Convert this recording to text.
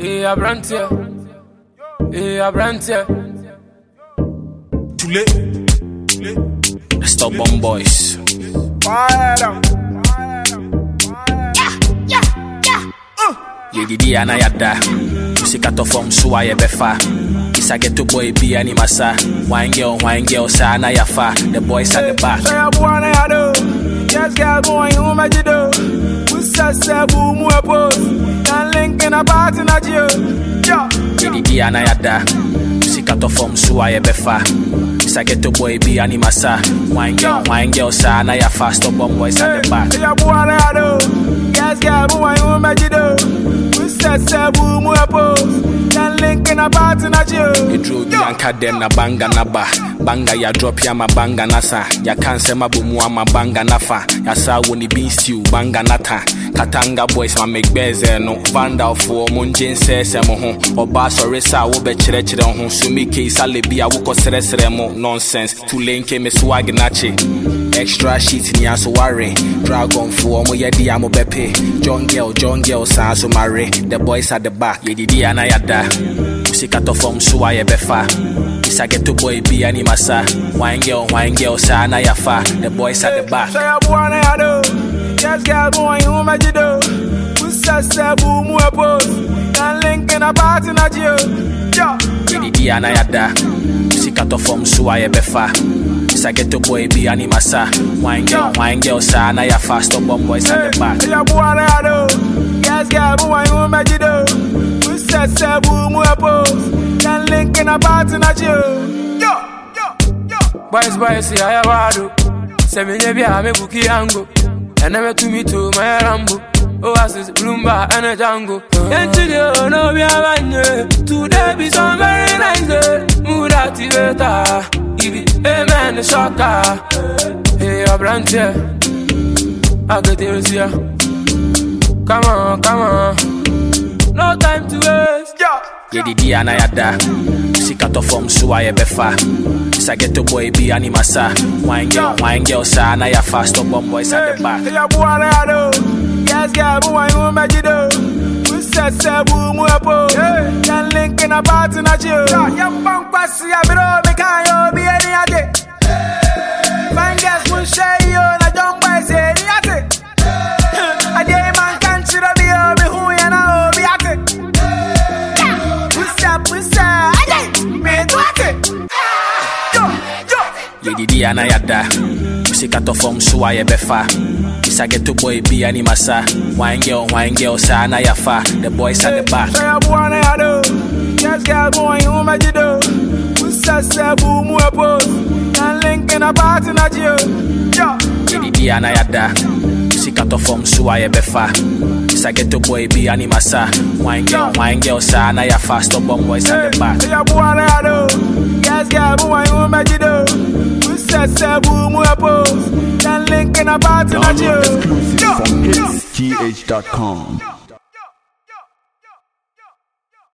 Hey, Abrantia. Hey, Abrantia. Too late. The Stubborn Boys. Yedidi ana yada Sika to from so a yɛbɛfa Isa get to boy bi ani masa Wine girl, wine girl, sa na yafa The boys at the back Say a boy na ya do. Yes, girl, boy, you ma ji do. We say say boom we pose. Can link in a party na you. Yeah. Yedidi ana yada Sika to from so a yɛbɛfa Isa get to boy bi ani masa Wine girl, wine girl, sa na yafa Stubborn boys at the back Say a boy na ya do. Yes, girl, boy, you ma ji do. We say say boom we pose. Can link in a party na you. Eduro bi anka dɛm na banga na ba banga ya drop ya ma banga na sa yaka nsɛm abɔ mu ama banga na fa yasa wɔ ne bean stew banga na ta katanga boys ma megbɛɛzɛ no vandalfoɔ mo ngye nsɛɛsɛ mo ho ɔbaa sɔre sa a wobɛkyerɛkyerɛ ho so me kei sale bi a wokɔsrɛsrɛ mo nonsense tulenke me swag nakye extra sheet ni aso ware dragonfoɔ mo yɛdi a mobɛpe john girl john girl saa so mare the boys at the back yɛdidi a na yada sika tɔ fam so a yɛbɛfa Isa get to boy bi ani masa wine girl wine girl saa na yafa the boys at the back Say a boy na ya do. Yes, girl, boy, you ma ji do. We say say boom we pose. Can link in a party na you. Yeah. yɛdidi a na yada sika tɔ fam so a yɛbɛfa Isa get to boy bi ani masa wine girl wine girl saa na yafa stubborn boys at the back Say a boy na ya do. Yes, girl, boy, you ma ji do. We say say boom we pose. Can link in a party na you. Yo, yo, yo. Boys, boys, see I have do. Say me nebi a me buki ango. And never to me to my rambo. Oasis, Bloomba, and a Django. And today, no, we are one Today be some very nice day. Mood activator. If it, amen, the shocker. Hey, Abrantia. I get it here. Come on, come on. No time to waste. Yo. yɛdidi a na yada sika tɔ fam so a yɛbɛfa Isa get to boy bi ani masa wine girl wine girl saa na yafa stubborn boys at the back Say a boy na ya do. Yes, girl, boy, you ma ji do. We say say boom we pose. Can link in a party na you. Yeah, bang pass ya bro, me can yo be any ate. Fine girls will share you na young boys any ate. A day man can chira be yo be who ya na o be ate. We say we say ate. Me do ate. Yo, yo. yɛdidi a na yada sika tɔ fam so a yɛbɛfa Isa get to boy bi ani masa wine girl wine girl saa na yafa the boys at the back Say a boy na ya do. Yes, girl, boy, you ma ji do. We say say boom we pose. Can link in a party na you. Yeah. yɛdidi a na yada sika tɔ fam so a yɛbɛfa Isa get to boy bi ani masa wine girl wine girl saa na yafa stubborn boys at the back Say a boy na ya do. Yes, girl, boy, you ma ji do. We say say boom we pose. Can link in a party na you. Download exclusive Yeah. from Yeah. hitsgh.com.